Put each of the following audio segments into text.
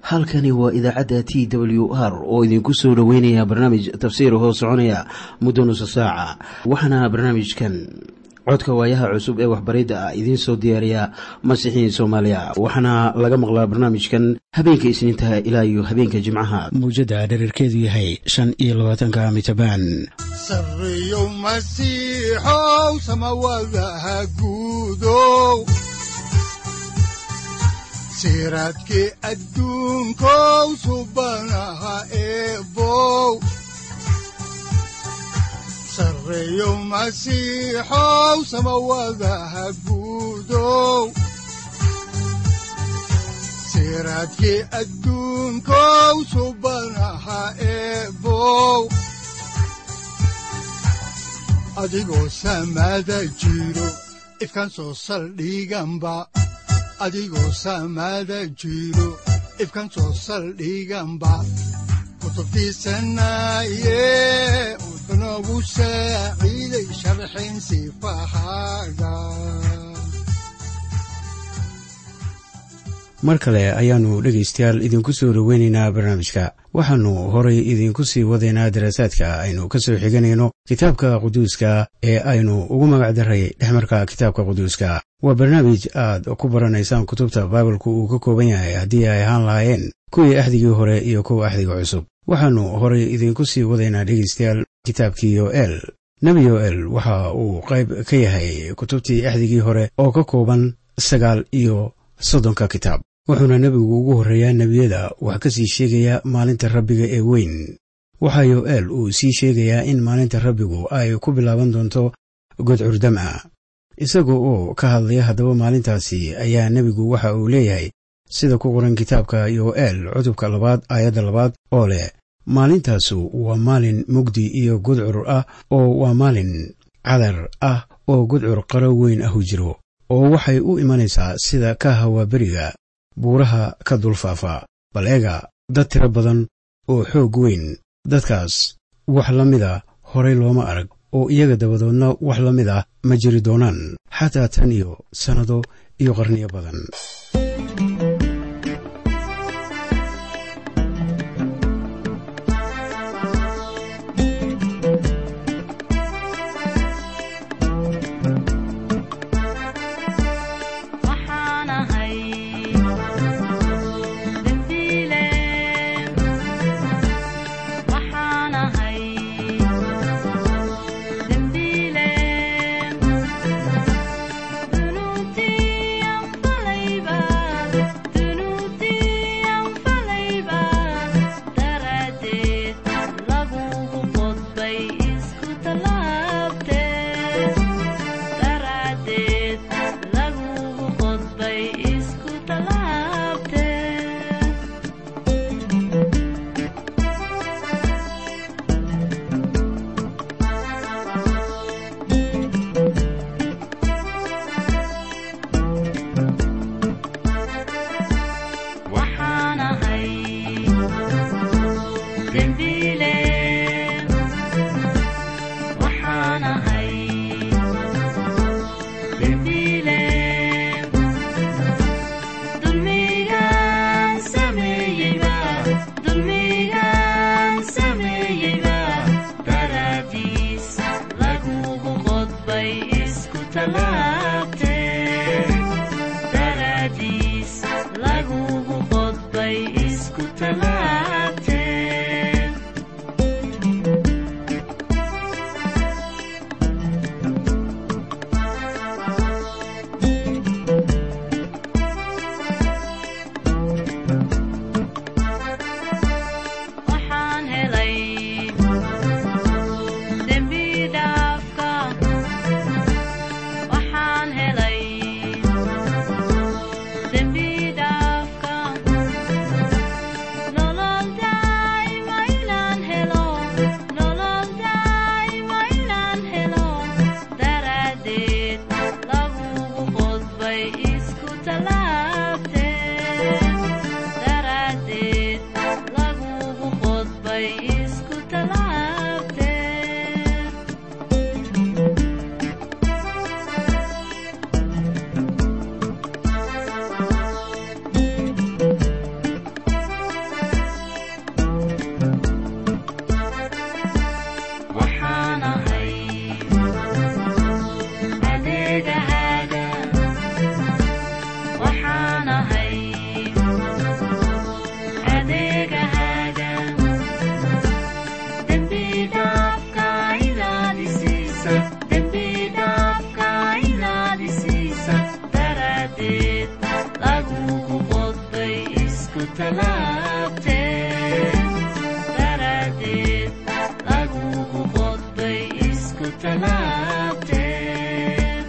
halkani waa idaacadda t w r oo idinku soo dhoweynaya barnaamij tafsiir hoo soconaya muddo nusa saaca waxaana barnaamijkan codka waayaha cusub ee waxbaridda ah idiin soo diyaariya masiixiin soomaaliya waxaana laga maqlaa barnaamijkan habeenka isniintaha ilaa iyo habeenka jimcaha mawjadda dhererkeedu yahay shan iyo labaatanka mitrbaan sareyow masiixow samawadaha guudow siraadkii adduunkow subanaha eebow sareyow masiixow samawadaha guudow siraadkii adduunkow subanaha eebow adigoo samaada jiro ifkan soo saldhiganba adigoo saamaada jiro ifkan soo saldhiganba kutubtiisanaaye wuxunogu saaciiday sharxin sifahaaga mar kale ayaannu dhegaystayaal idinku soo dhoweynaynaa barnaamijka waxaannu horay idinku sii wadaynaa daraasaadka aynu ka soo xiganayno kitaabka quduuska ee aynu ugu magacdaray dhexmarka kitaabka quduuska waa barnaamij aad ku baranaysaan kutubta baibalku uu ka kooban yahay haddii ay ahaan lahaayeen kuwii axdigii hore iyo kuwa axdiga cusub waxaannu horay idinku sii wadaynaa dhegaystayaal kitaabkii yoel nebi yoel waxa uu qayb ka yahay kutubtii axdigii hore oo ka kooban sagaal iyo soddonka kitaab wuxuuna nebigu ugu horreeyaa nebiyada wax ka sii sheegaya maalinta rabbiga ee weyn waxaa yoel uu sii sheegayaa in maalinta rabbigu ay ku bilaaban doonto god curdam ah isaga oo ka hadlaya haddaba maalintaasi ayaa nebigu waxa uu leeyahay sida ku qoran kitaabka yoel cutubka labaad aayadda labaad oo leh maalintaasu waa maalin mugdi iyo gudcur ah oo waa maalin cadar ah oo gudcur qaro weyn ahu jiro oo waxay u imanaysaa sida ka hawaaberiga buuraha ka dulfaafa bal eega dad tiro badan oo xoog weyn dadkaas wax la mida horay looma arag oo iyaga dabadoodna wax la mid ah ma jiri doonaan xataa tan iyo sannado iyo qarniyo badan Bye. isku talaabteen daraaddeed lagugu qodbay isku talaabteen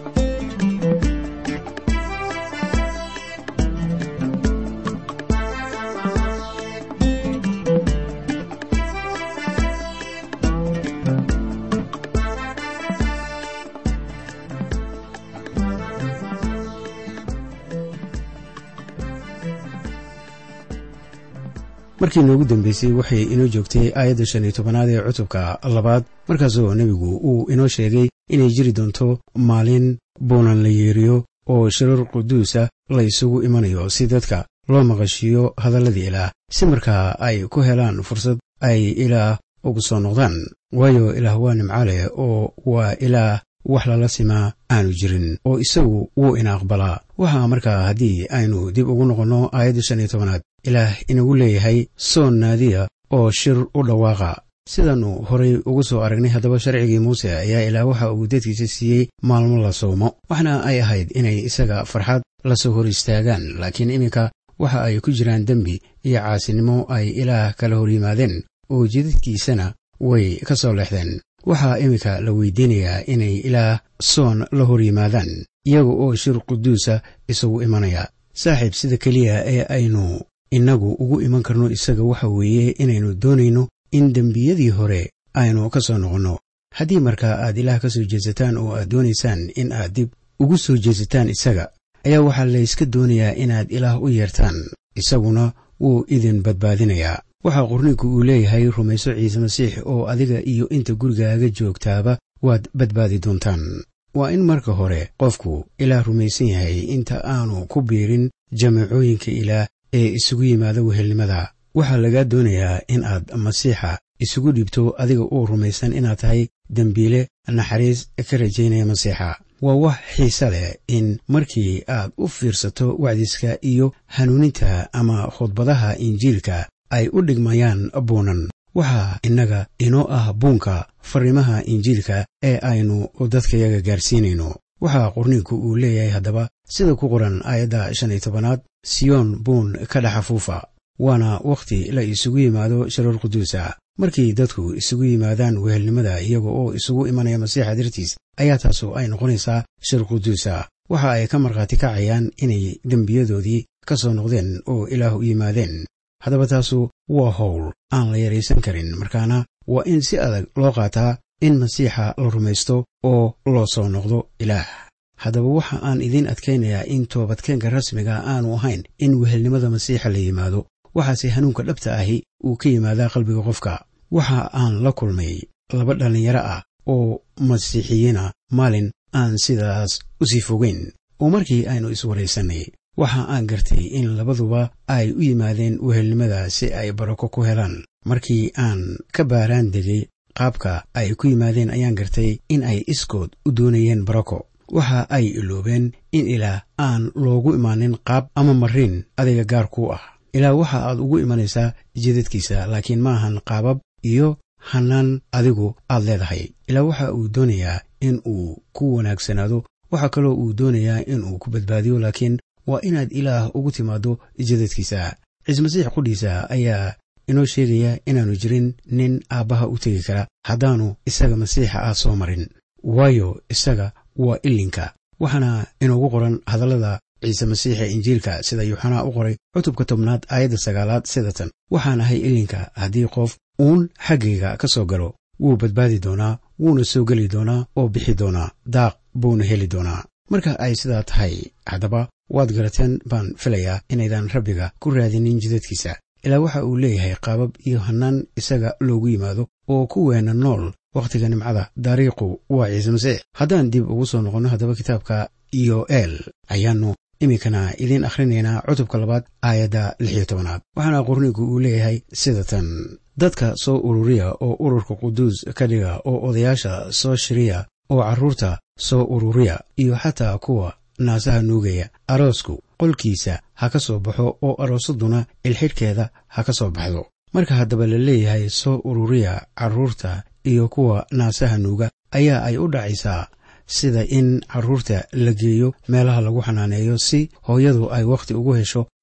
markii noogu dambeysay waxay inoo joogtay aayadda shan iyo tobanaad ee cutubka labaad markaasoo nebigu uu inoo sheegay inay jiri doonto maalin buunan la yeeriyo oo shirar quduusa la isugu imanayo si dadka loo maqashiiyo hadalladii ilaah si markaa ay ku helaan fursad ay ilaah ugu soo noqdaan waayo ilaah waa nimco leh oo waa ilaah wax lala simaa aanu jirin oo isagu wuu ina aqbalaa waxaa markaa haddii aynu dib ugu noqonno aayadda shan iyo tobanaad ilaah inagu leeyahay soon naadiya oo shir u dhawaaqa sidaannu horay ugu soo aragnay haddaba sharcigii muuse ayaa ilaah waxa uu dadkiisa siiyey maalmo la soomo waxna ay ahayd inay isaga farxad la soo hor istaagaan laakiin iminka waxa ay ku jiraan dembi iyo caasinimo ay ilaah kala hor yimaadeen oo jidadkiisana way ka soo leexdeen waxaa iminka la weydiinayaa inay ilaah soon la hor yimaadaan iyaga oo shir quduusa isagu imanaya saaxiib sida keliya ee aynu innagu ugu iman karno isaga waxa weeye inaynu doonayno in dembiyadii hore aynu ka soo noqonno haddii markaa aad ilaah ka soo jeesataan oo aad doonaysaan in aad dib ugu soo jeesataan isaga ayaa waxaa layska doonayaa inaad ilaah u yeertaan isaguna wuu idin badbaadinayaa waxaa qorninku uu leeyahay rumayso ciise masiix oo adiga iyo inta gurigaaga joogtaaba waad badbaadi doontaan waa in marka hore qofku ilaah rumaysan yahay inta aanu ku biirin jamaacooyinka ilaah ee isugu yimaada wehelnimada waxaa lagaa doonayaa in aad masiixa isugu dhibto adiga oo rumaysan inaad tahay dembiile naxariis ka rajaynaya masiixa waa wax xiise leh in markii aad u fiirsato wacdiska iyo hanuuninta ama khudbadaha injiilka ay u dhigmayaan buunan waxaa innaga inoo ah buunka farriimaha injiilka ee aynu dadkayaga gaarsiinayno waxaa qorniinku uu leeyahay haddaba sida ku qoran aayadda shan iyo tobanaad siyoon buun ka dhex afuufa waana wakhti la isugu yimaado shirar quduusa markii dadku isugu yimaadaan wehelnimada iyaga oo isugu imanaya masiixa dartiis ayaa taasu ay noqonaysaa shir quduusa waxa ay ka markhaati kacayaan inay dembiyadoodii ka soo noqdeen oo ilaah u yimaadeen haddaba taasu waa howl aan la yaraysan karin markaana waa in si adag loo qaataa in masiixa la rumaysto oo loo soo noqdo ilaah haddaba waxa aan idiin adkaynayaa in toobadkeenka rasmiga aanu ahayn in wehelnimada masiixa la yimaado waxaase hanuunka dhabta ahi uu ka yimaadaa qalbiga qofka waxa aan la kulmay laba dhallinyaro ah oo masiixiyiina maalin aan sidaas u sii fogeyn oo markii aynu iswaraysannay waxa aan gartay in labaduba ay u yimaadeen wehelnimada si ay barako ku helaan markii aan ka baaraan degay qaabka ay ku yimaadeen ayaan gartay in ay iskood u doonayeen barako waxa ay iloobeen in ilaah aan loogu imaanin qaab ama marin adiga gaar kuu ah ilaah waxa aad ugu imanaysaa jidadkiisa laakiin ma ahan qaabab iyo hanaan adigu aad leedahay ilaah waxa uu doonayaa in uu ku wanaagsanaado waxa kaloo uu doonayaa in uu ku badbaadiyo laakiin waa inaad ilaah ugu timaaddo jidadkiisa ciise masiix qudhiisa ayaa inoo sheegaya inaannu jirin nin aabbaha u tegi kara haddaannu isaga masiixa ah soo marin waayo isaga waa ilinka waxaana inoogu qoran hadallada ciise masiixa injiilka sida yuuxanaa u qoray cutubka tobnaad aayadda sagaalaad sidatan waxaan ahay ilinka haddii qof uun xaggayga ka soo galo wuu badbaadi doonaa wuuna soo geli doonaa oo bixi doonaa daaq buuna heli doonaa marka ay sidaa tahay haddaba waad garateen baan filayaa inaydan rabbiga ku raadinin jidadkiisa ilaa waxa uu leeyahay qaabab iyo hannaan isaga loogu yimaado oo kuweena nool wakhtiga nimcada dariiqu waa ciise masiix haddaan dib ugu soo noqonno haddaba kitaabka iyo eel ayaannu iminkana idiin akhrinaynaa cutubka labaad aayadda lix iyo tobanaad waxaana qornigu uu leeyahay sida tan dadka soo ururiya oo ururka quduus ka dhiga oo odayaasha soo shiriya oo carruurta soo ururiya iyo xataa kuwa naasaha nuugaya aroosku qolkiisa ha ka soo baxo oo aroosaduna ilxidhkeeda ha ka soo baxdo marka haddaba la leeyahay soo ururiya carruurta iyo kuwa naasaha nuuga ayaa ay u dhacaysaa sida in carruurta la geeyo meelaha lagu xanaaneeyo si hooyadu ay wakhti ugu hesho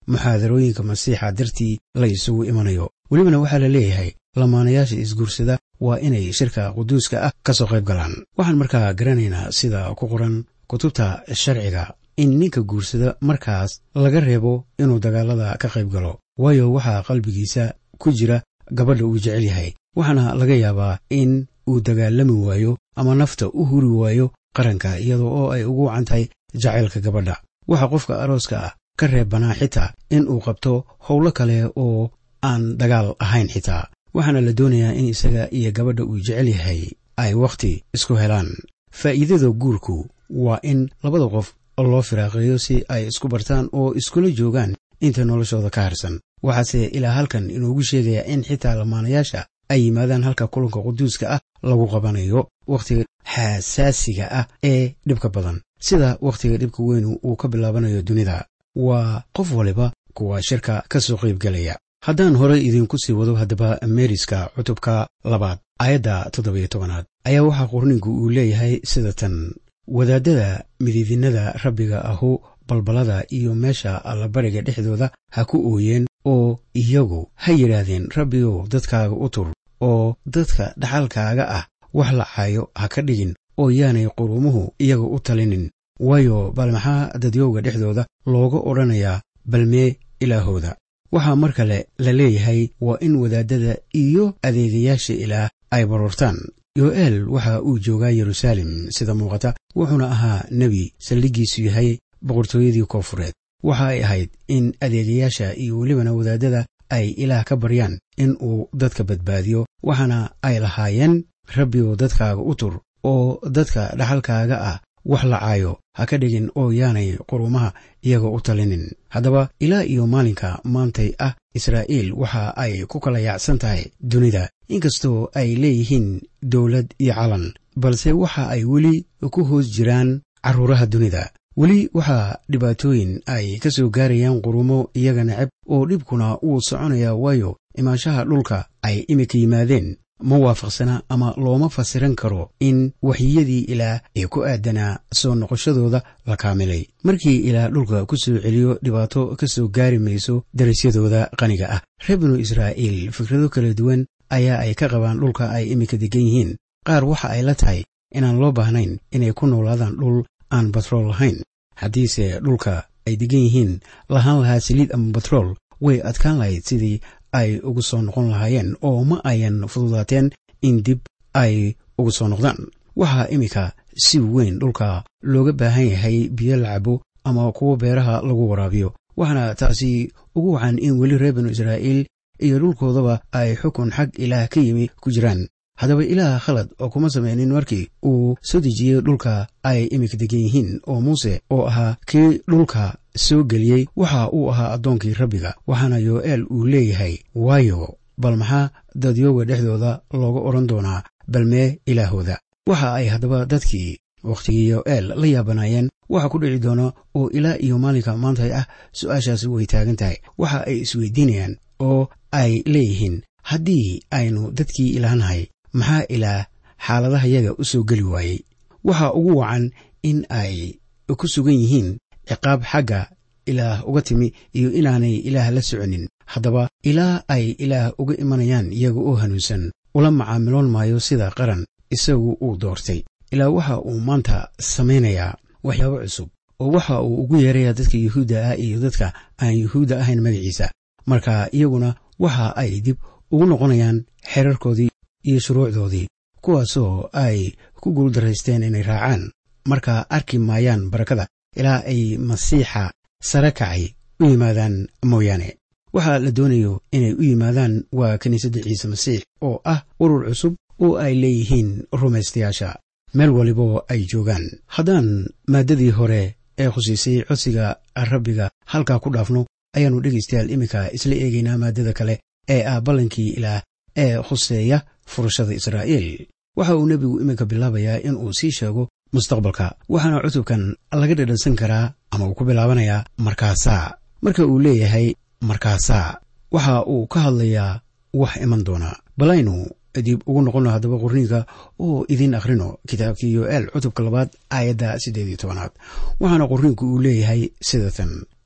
muxaadarooyinka masiixa dartii la isugu imanayo welibana waxaa la leeyahay lamaanayaasha isguursada waa inay shirka quduuska ah ka soo qayb galaan waxaan markaa garanaynaa sida ku qoran kutubta sharciga in ninka guursada markaas laga reebo inuu dagaalada ka qayb galo waayo waxaa qalbigiisa ku jira gabadha uu jecel yahay waxaana laga yaabaa in uu dagaalami waayo ama nafta u huri waayo qaranka iyadoo oo ay ugu wacan tahay jacaylka gabadha waxaa qofka arooska ah ka reebanaa xitaa in uu qabto howlo kale oo aan dagaal ahayn xitaa waxaana la doonayaa in isaga iyo gabadha uu jecel yahay ay wakhti isku helaan faa'iidada guurku waa in labada qof loo firaaqeeyo si ay isku bartaan oo iskula joogaan inta noloshooda ka harsan waxaase ilaa halkan inoogu sheegayaa in xitaa lamaanayaasha ay yimaadaan halka kulanka quduuska ah lagu qabanayo wakhtiga xasaasiga ah ee dhibka badan sida wakhtiga dhibka weynu uu ka bilaabanayo dunida waa qof waliba kuwa shirka ka soo qaybgelaya haddaan horey idinku sii wado haddaba meeriska cutubka labaad aayadda toddobiyo tobanaad ayaa waxaa qorninku uu leeyahay sida tan wadaadada midiidinada rabbiga ahu balbalada iyo meesha allabariga dhexdooda ha ku ooyeen oo iyagu ha yidhaahdeen rabbigow dadkaaga u tur oo dadka dhaxalkaaga ah wax lacaayo ha ka dhigin oo yaanay qurumuhu iyaga u talinin waayo bal maxaa dadyowga dhexdooda looga odhanayaa balmee ilaahooda waxaa mar kale la leeyahay waa in wadaadada iyo adeegayaasha ilaah ay baroortaan yo'eel waxa uu joogaa yeruusaalem sida muuqata wuxuuna ahaa nebi saldhiggiisu yahay boqortooyadii koofureed waxa ay ahayd in adeegayaasha iyo welibana wadaadada ay ilaah ka baryaan in uu dadka badbaadiyo waxaana ay lahaayeen rabbigow dadkaaga u tur oo dadka dhaxalkaaga ah wax lacaayo ha ka dhigin oo yaanay qurumaha iyaga u talinin haddaba ilaa iyo maalinka maantay ah israa'iil waxa ay ku kala yaacsan tahay dunida inkastoo ay leeyihiin dowlad iyo calan balse waxa ay weli ku hoos jiraan carruuraha dunida weli waxaa dhibaatooyin ay ka soo gaarayaan qurumo iyaga neceb oo dhibkuna wuu soconayaa waayo imaanshaha dhulka ay iminka yimaadeen ma waafaqsana ama looma fasiran karo in waxyiyadii ilaah ee ku aadanaa soo noqoshadooda la kaamilay markii ilaah dhulka ku soo celiyo dhibaato ka soo gaari mayso darasyadooda qaniga ah reer binu israa'iil fikrado kala duwan ayaa ay ka qabaan dhulka ay iminka degan yihiin qaar waxa ay la tahay inaan loo baahnayn inay ku noolaadaan dhul aan batrool lahayn haddiise dhulka ay degan yihiin lahaan lahaa saliid ama batrool way adkaan lahayd sidii ay ugu soo noqon lahaayeen oo ma ayan fududaateen in dib ay ugu soo noqdaan waxaa iminka si weyn dhulka looga baahan yahay biyo la cabo ama kuwo beeraha lagu waraabiyo waxaana taasi ugu wacan in weli reer binu israa'iil iyo dhulkoodaba ay xukun xag ilaah ka yimi ku jiraan haddaba ilaah khalad oo kuma samaynin markii uu soo dejiyey dhulka ay iminka degan yihiin oo muuse oo ahaa kii dhulka soo geliyey waxa uu ahaa addoonkii rabbiga waxaana yo'eel uu leeyahay waayo bal maxaa dadyooga dhexdooda looga odhan doonaa balmee ilaahooda waxa ay haddaba dadkii wakhtigii yo'eel la yaabanaayeen waxa ku dhici doona oo ilaa iyo maalinka maantay ah su-aashaasi way taagan tahay waxa ay isweydiinayaan oo ay leeyihiin haddii aynu dadkii ilaahnahay maxaa ilaah xaaladahayaga u soo geli waayey waxa ugu wacan in ay ku sugan yihiin ciqaab xagga ilaah uga timi iyo inaanay ilaah la soconin haddaba ilaa ay ilaah uga imanayaan iyaga oo hanuunsan ula macaamiloon maayo sida qaran isagu uu doortay ilaa waxa uu maanta samaynayaa waxyaabo cusub oo waxa uu ugu yeerayaa dadka yuhuudda ah iyo dadka aan yuhuudda ahayn magaciisa marka iyaguna waxa ay dib ugu noqonayaan xerarkoodii iyo shuruucdoodii kuwaasoo ay ku guuldaraysteen inay raacaan marka arki maayaan barakada ilaa ay masiixa sare kacay u yimaadaan mooyaane waxaa la doonayo inay u yimaadaan waa kiniisadda ciise masiix oo ah urur cusub oo ay leeyihiin rumaystayaasha meel waliboo ay joogaan haddaan maaddadii hore ee khusiisay codsiga rabbiga halkaa ku dhaafno ayaannu dhegaystayaal iminka isla eegaynaa maaddada kale ee ah ballankii ilaah ee khuseeya furashada israa'iil waxa uu nebigu iminka bilaabayaa in uu sii sheego mustaqbalka waxaana cutubkan laga dhadhansan karaa ama uu ku bilaabanayaa markaasaa marka uu leeyahay markaasaa waxa uu ka hadlayaa wax iman doona balaynu dib ugu noqono haddaba qorniinka oo idiin akhrino kitaabkii yo'eel cutubka labaad aayadda siddeed iyo tobanaad waxaana qorniinku uu leeyahay sidatan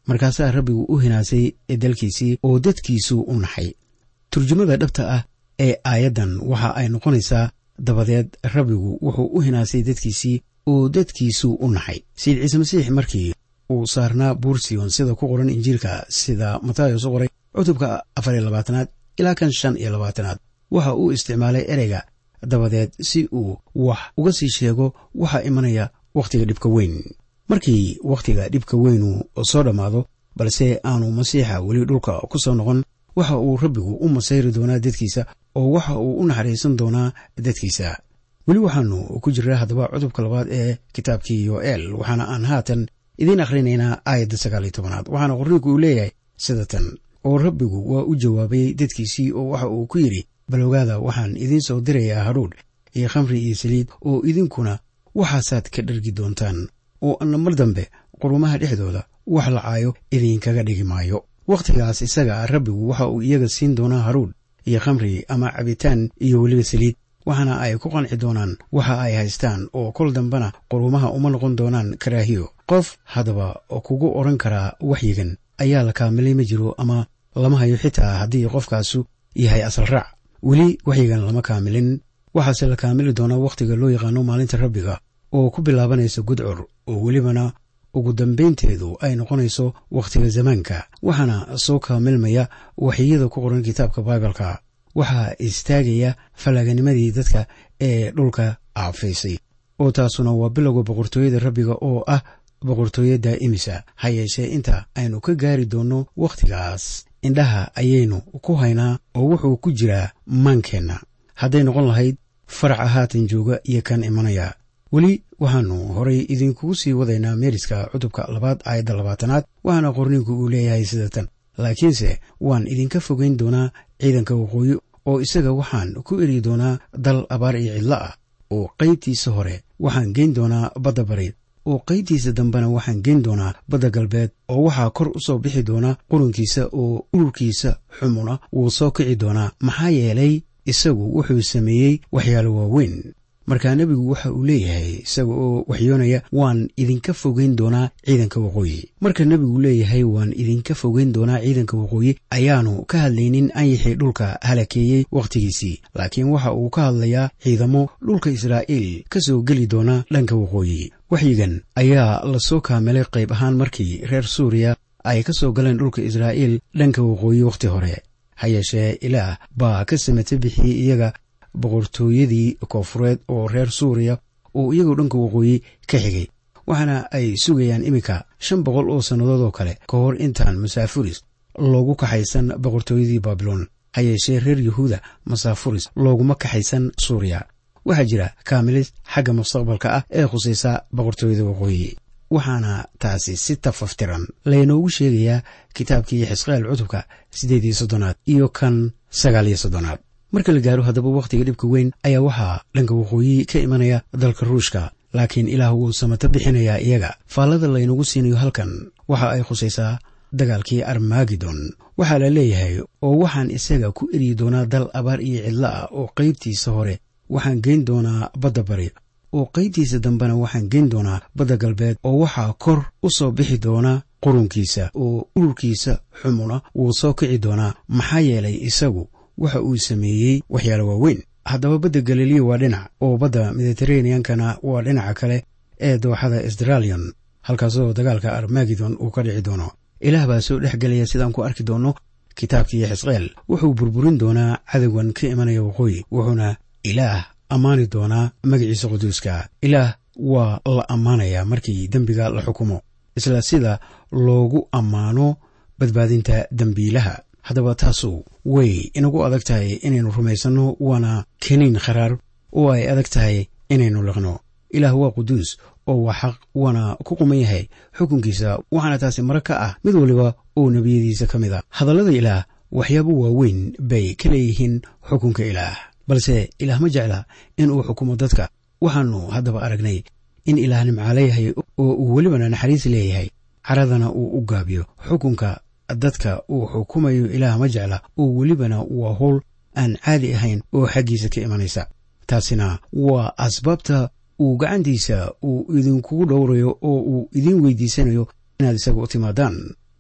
markaasaa rabbigu u hinaasay dalkiisii oo dadkiisuu u naxay turjumada dhabta ah ee aayaddan waxa ay noqonaysaa dabadeed rabbigu wuxuu u hinaasay dadkiisii oo dadkiisuu u naxay sayid ciise masiix markii uu saarnaa buursiyon sida ku qoran injiilka sida matayos u qoray cutubka afar iyo labaatanaad ilaa kan shan iyo labaatanaad waxa uu isticmaalay ereyga dabadeed si uu wax uga sii sheego waxaa imanaya wakhtiga dhibka weyn markii wakhtiga dhibka weynu soo dhammaado balse aanu masiixa weli dhulka ku soo noqon waxa uu rabbigu u masayri doonaa dadkiisa oo waxa uu u naxariisan doonaa dadkiisa weli waxaanu ku jiraa haddaba cutubka labaad ee kitaabkii yoel waxaana aan haatan idiin akhrinaynaa aayadda sagaal iyo tobanaad waxaana qorniinku uu leeyahay sida tan oo rabbigu waa u jawaabay dadkiisii oo waxa uu ku yidhi baloogaada waxaan idiin soo dirayaa hadhuudh iyo khamri iyo saliid oo idinkuna waxaasaad ka dhargi doontaan oo anna mar dambe qurumaha dhexdooda wax lacaayo idinkaga dhigi maayo wakhtigaas isaga rabbigu waxa uu iyaga siin doonaa haruudh iyo khamri ama cabitaan iyo weliba saliid waxaana ay ku qanci doonaan waxa ay haystaan oo kol dambena qurumaha uma noqon doonaan karaahiyo qof haddaba kugu odhan karaa waxyigan ayaa la kaamilay ma jiro ama lama hayo xitaa haddii qofkaasu yahay asal raac weli waxyigan lama kaamilin waxaase la kaamili doonaa wakhtiga loo yaqaano maalinta rabbiga oo ku bilaabanaysa gudcur oo welibana ugu dambaynteedu ay noqonayso wakhtiga zamaanka waxaana soo kaamilmaya waxyiyada ku qoran kitaabka baibalka waxaa istaagaya fallaaganimadii dadka ee dhulka aafaysay oo taasuna waa bilowga boqortooyada rabbiga oo ah boqortooyo daa'imisa ha yeeshee inta aynu ka gaari doonno wakhtigaas indhaha ayaynu ku haynaa oo wuxuu ku jiraa maankeenna hadday noqon lahayd faraca haatan jooga iyo kan imanaya weli waxaannu horay idinkugu sii wadaynaa meeriska cutubka labaad aayadda labaatanaad waxaana qorniinku uu leeyahay sida tan laakiinse waan idinka fogayn doonaa ciidanka waqooyi oo isaga waxaan ku eri doonaa dal abaar iyo cidlo ah oo qaybtiisa hore waxaan geyn doonaa badda bari oo qaybtiisa dambena waxaan geyn doonaa badda galbeed oo waxaa kor u soo bixi doonaa qurunkiisa oo ururkiisa xumuna wuu soo kici doonaa maxaa yeelay isagu wuxuu sameeyey waxyaalo waaweyn markaa nebigu waxa uu leeyahay isaga oo waxyoonaya waan idinka fogeyn doonaa ciidanka waqooyi marka nebigu leeyahay waan idinka fogeyn doonaa ciidanka waqooyi ayaanu ka hadlaynin anyixii dhulka halakeeyey wakhtigiisii laakiin waxa uu ka hadlayaa ciidamo dhulka israa'iil ka soo geli doona dhanka waqooyi waxyigan ayaa lasoo kaamilay qayb ahaan markii reer suuriya ay ka soo galeen dhulka israa'iil dhanka waqooyi wakhti hore ha yeeshee ilaah baa ka samata bixiyey iyaga boqortooyadii koofureed oo reer suuriya oo iyagoo dhanka waqooyi ka xigay waxaana ay sugayaan iminka shan boqol oo sannadood oo kale ka hor intaan masaafuris loogu kaxaysan boqortooyadii baabiloon ha yeeshee reer yuhuuda masaafuris looguma kaxaysan suuriya waxaa jira kaamilis xagga mustaqbalka ah ee khusaysa boqortooyada waqooyi waxaana taasi si tafaftiran laynoogu sheegayaa kitaabkii xisqeel cutubka siddeed iyo soddonaad iyo kan sagaal iyo soddonaad marka la gaaro haddaba wakhtiga dhibka weyn ayaa waxaa dhanka waqooyi ka imanaya dalka ruushka laakiin ilaah wuu samato bixinayaa iyaga faallada laynagu siinayo halkan waxa ay khusaysaa dagaalkii armagedon waxaa la leeyahay oo waxaan isaga ku eryi doonaa dal abaar iyo cidlo ah oo qaybtiisa hore waxaan geyn doonaa badda bari oo qaybtiisa dambena waxaan geyn doonaa badda galbeed oo waxaa kor u soo bixi doona qurunkiisa oo ururkiisa xumuna wuu soo kici doonaa maxaa yeelay isagu waxa uu sameeyey waxyaalo waaweyn haddaba badda galiliya waa dhinac oo badda mediteraneankana waa dhinaca kale ee dooxada sdralion halkaasoo dagaalka armagedon uu ka dhici doono ilaah baa soo dhex gelaya sidaan ku arki doonno kitaabkii xisqeel wuxuu burburin doonaa cadowgan ka imanaya waqooyi wuxuuna ilaah ammaani doonaa magaciisa quduuska ilaah waa la ammaanayaa markii dembiga la xukumo isla sida loogu ammaano badbaadinta dembiilaha haddaba taasu way inagu adag tahay inaynu rumaysanno waana keniin kharaar oo ay adag tahay inaynu liqno ilaah waa quduus oo waa xaq waana ku quman yahay xukunkiisa waxaana taasi mara ka ah mid waliba oo nebiyadiisa ka mid a hadallada ilaah waxyaabo waaweyn bay ka leeyihiin xukunka ilaah balse ilaah ma jecla in uu xukumo dadka waxaannu haddaba aragnay in ilaah nimca leeyahay oo uu welibana naxariis leeyahay caradana uu u gaabiyo xukunka dadka uu xukumayo ilaah ma jecla oo welibana waa howl aan caadi ahayn oo xaggiisa ka imanaysa taasina waa asbaabta uu gacantiisa uu idinkugu dhowrayo oo uu idiin weydiisanayo inaad isaga u timaadaan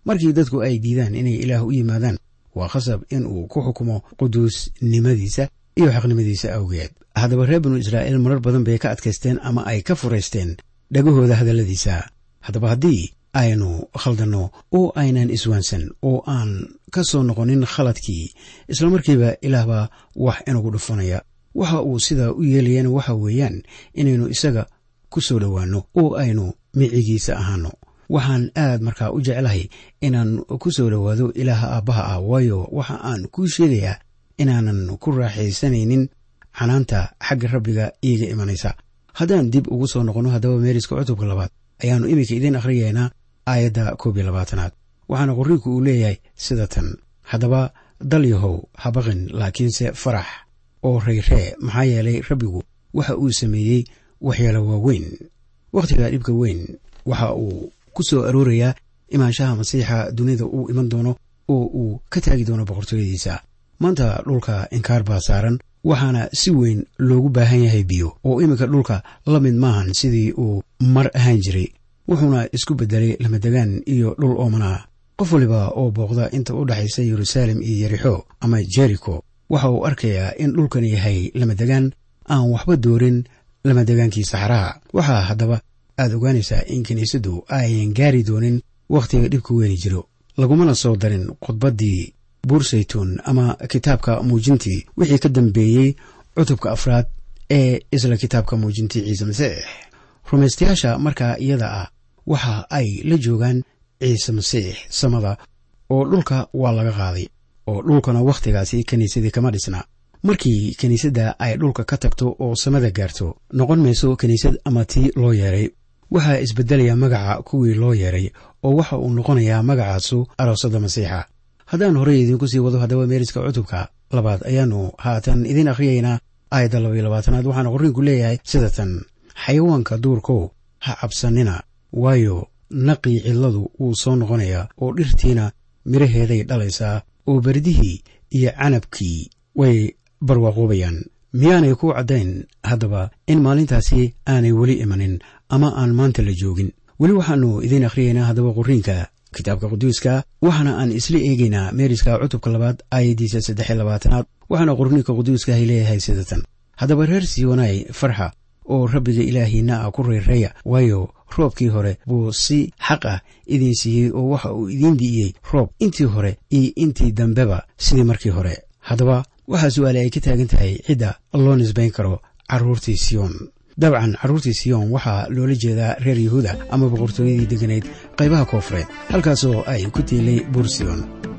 markii dadku ay diidaan inay ilaah u yimaadaan waa khasab in uu ku xukumo quduusnimadiisa iyo xaqnimadiisa awgeed haddaba reer binu israa'iil marar badan bay ka adkaysteen ama ay ka furaysteen dhagahooda hadalladiisa haddaba haddii aynu khaldanno oo aynan iswaansan oo aan ka soo noqonin khaladkii islamarkiiba ilaahbaa wax inagu dhufanaya waxa uu sidaa u yeelayana waxa weeyaan inaynu isaga ku soo dhowaanno oo aynu micigiisa ahaano waxaan aad markaa u jeclahay inaan ku soo dhowaado ilaaha aabbaha ah waayo waxa aan kuu sheegayaa inaanan ku raaxaysanaynin canaanta xagga rabbiga iiga imanaysa haddaan dib ugu soo noqonno haddaba meeriska cutubka labaad ayaannu iminka idiin akhriyaynaa aayadda koob iyo labaatanaad waxaana qorriinku uu leeyahay sida tan haddaba dalyahow habaqin laakiinse farax oo rayree maxaa yeelay rabbigu waxa uu sameeyey waxyaalo waaweyn wakhtiga dhibka weyn waxa uu ku soo aroorayaa imaanshaha masiixa dunida uu iman doono oo uu ka taagi doono boqortooyadiisa maanta dhulka inkaar baa saaran waxaana si weyn loogu baahan yahay biyo oo iminka dhulka la mid maahan sidii uu mar ahaan jiray wuxuuna isku beddelay lamadegaan iyo dhul oomanaa qof waliba oo booqda inta u dhexaysa yeruusaalem iyo yerixo ama jeriko waxa uu arkayaa in dhulkan yahay lamadegaan aan waxba doorin lamadegaankii saxaraha waxaa haddaba aad ogaanaysaa in kiniisaddu ayan gaari doonin wakhtiga dhibka weyni jiro lagumana soo darin khudbaddii buursaytuun ama kitaabka muujintii wixii ka dambeeyey cutubka afraad ee isla kitaabka muujintii ciise masiix rumaystayaasha markaa iyada ah waxa ay la joogaan ciise masiix samada oo dhulka waa laga qaaday oo dhulkana wakhtigaasi kiniisadii kama dhisna markii kiniisadda ay dhulka ka tagto oo samada gaarto noqon mayso kiniisad ama tii loo yeeray waxaa isbeddelaya magaca kuwii loo yeeray oo waxa uu noqonayaa magacaasu aroosada masiixa haddaan horey idiinku sii wado haddaba meeriska cutubka labaad ayaannu haatan idiin akhriyaynaa aayadda labaiyo labaatanaad waxaana qorriinku leeyahay sida tan xayawaanka duurkow ha cabsanina waayo naqii cidladu wuu soo noqonayaa oo dhirtiina midhaheeday dhalaysaa oo berdihii iyo canabkii way barwaaqoobayaan miyaanay ku caddayn haddaba in maalintaasi aanay weli imanin ama aan maanta la joogin weli waxaannu idiin akhriyaynaa haddaba qorriinka kitaabka quduuska waxaana aan isla eegaynaa meeriska cutubka labaad aayaddiisa saddexiy labaatanaad waxaana qorniinka quduuskahay leeyahay sida tan haddaba reer siyonaay farxa oo rabbiga ilaahiinna ah ku reereeya waayo roobkii hore buu si xaq ah idiin siiyey oo waxa uu idiin di'iyey roob intii hore iyo intii dambeba sidii markii hore haddaba waxaa su-aale ay ka taagan tahay cidda loo nisbayn karo carruurtii siyoon dabcan carruurtii siyoon waxaa loola jeedaa reer yahuuda ama boqortooyadii degganayd qaybaha koofureed halkaasoo ay ku tiilay buur siyoon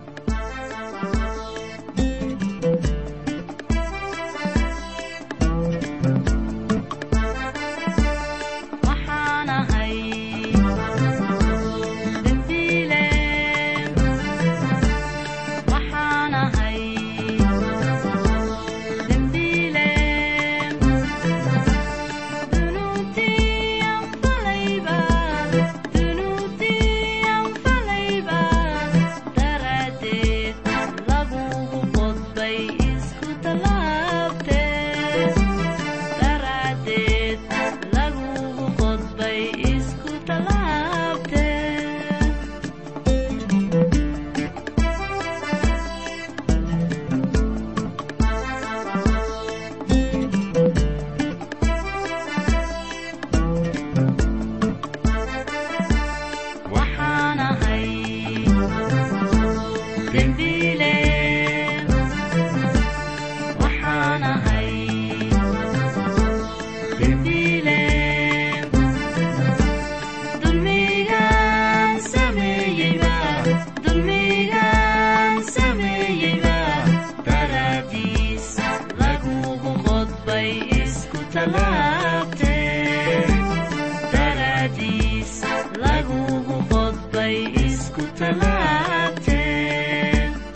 waxaan ahay dembiile waxaan ahay dembiile dunuubtiiyan falayba dunuubtiiyan falayba daraaddeed lagugu qodbay isku tallaabtee daraaddeed lagugu qodbay isku tallaabtee waxaan ahay dembiile waxaan ahay dembiile dulmigaan sameeyeyba dulmigaan sameeyeyba daraadiis lagugu qodbay isku tallaabtee daraadiis lagugu qodbay isku tallaabtee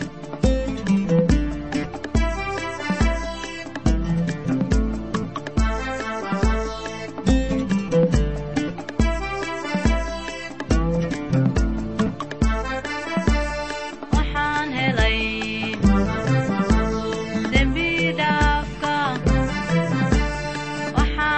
waxaan helay dembi dhaafka waxaan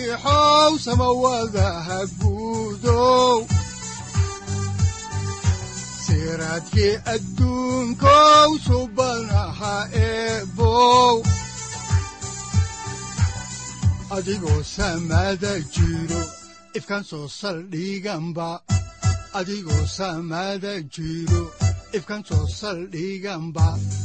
masiixow samawadaha guudow siraadkii adduunkow subanaha eebow adigoo samada jiro ifkaan soo saldhiganba adigoo samada jiro ifkaan soo saldhiganba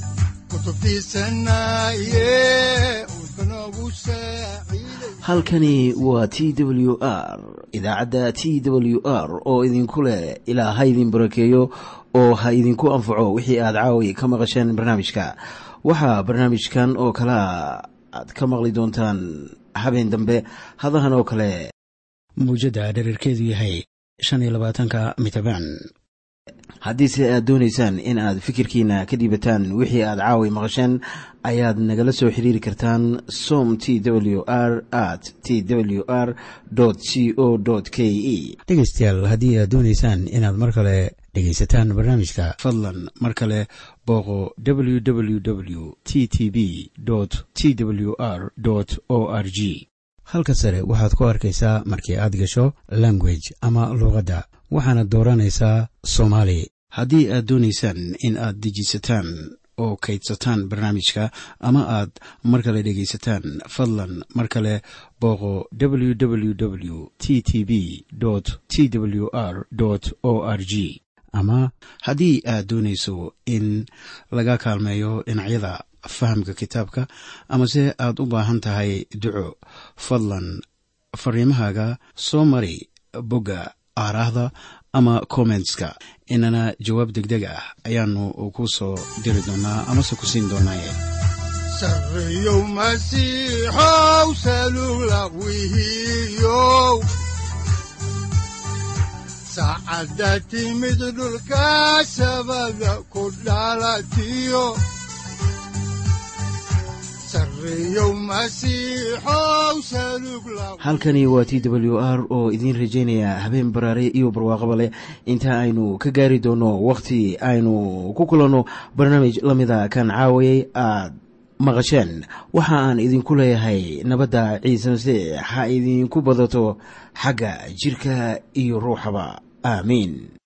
kutubtiisanaye udbanogu saaciiday halkani waa t w r idaacadda t w r oo idinku leh ilaa ha idin barakeeyo oo ha idinku anfaco wixii aad caawi ka maqasheen barnaamijka waxaa barnaamijkan oo kalea aad ka maqli doontaan habeen dambe hadahan oo kale muujadda dherarkeedu yahay shan iyo labaatanka mitrbaan haddiise aad doonaysaan in aad fikirkiina ka dhiibataan wixii aad caawi maqasheen ayaad nagala soo xiriiri kartaan som t w r at t w r c o k e dhegaystayaal haddii aad doonaysaan inaad mar kale dhegaysataan barnaamijka fadlan mar kale booqo www t t b t w r o r g halka sare waxaad ku arkaysaa markii aad gasho language ama luuqadda waxaana dooranaysaa soomaali haddii aad doonaysaan in aad dejisataan oo kaydsataan barnaamijka ama aad mar kale dhegaysataan fadlan mar kale booqo www t t b t w r o r g ama haddii aad doonayso in laga kaalmeeyo dhinacyada fahamka kitaabka amase aad u baahan tahay duco fadlan fariimahaaga soo mari bogga aaraahda ama kommentska inana jawaab degdeg ah ayaanu ku soo diri doonaa amase ku siin doonaaye sarreyow masiixow salugla wihiyow saacadda timid dhulka sabada ku dhalatiyo sarreyow masiixow salugla halkani waa t w r oo idiin rajaynaya habeen baraare iyo barwaaqaba leh inta aynu ka gaari doono wakhti aynu ku kulanno barnaamij la mida kan caawayay aad maqasheen waxa aan idinku leeyahay nabadda ciise masiix ha idinku badato xagga jirka iyo ruuxaba aamiin